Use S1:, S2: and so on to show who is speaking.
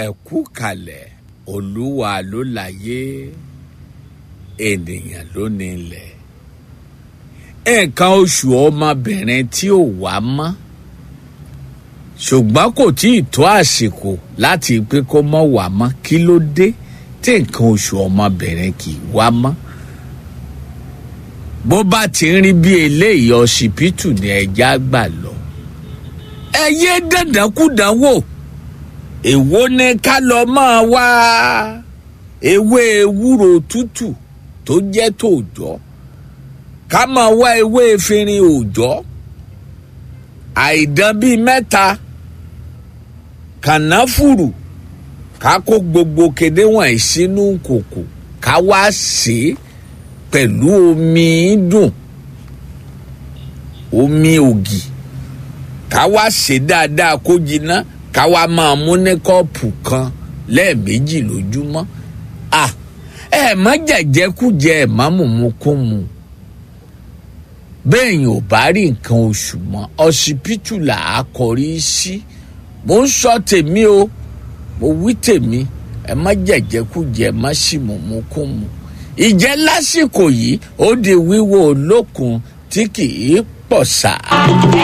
S1: ẹ̀kú kalẹ̀ olúwa ló láyé ènìyàn ló nílẹ̀ nǹkan oṣù ọmọbìnrin tí ò wá mọ́ ṣùgbọ́n kò tí ì tó àsìkò láti pé kó mọ́ wá mọ́ kí ló dé tí nǹkan oṣù ọmọbìnrin kì í wá mọ́ bó bá ti ń rí bí eléyìí ọsibítù ni ẹja gbà lọ ẹ yé dandankúdanwò èwo ni ká lọ máa wá ewé ewúro tútù tó jẹ́ tòòjọ́ ká máa wá ewé efinrin òòjọ́ àìdán bíi mẹ́ta kànáfùrù ká kó gbogbo kéde wọ̀nyí sínú kòkò ká wá sè é pẹ̀lú omi dùn omi ògì ká wá sè é dáadáa kó jiná ká wá máa mú ní kọ́ọ̀pù kan lẹ́ẹ̀mejì lójúmọ́ à ẹ má jẹ̀jẹ̀kújẹ ẹ má mùmúkúmu bẹ́ẹ̀yìn ò bá rí nǹkan oṣù mọ́ ọsibítù là á kọrí sí mo ń sọ tèmi o mo wí tèmi ẹ má jẹ̀jẹ̀kújẹ ẹ má sì mùmúkúmu ìjẹ́ lásìkò yìí ó di wíwo olókun tí kì í pọ̀ sáà.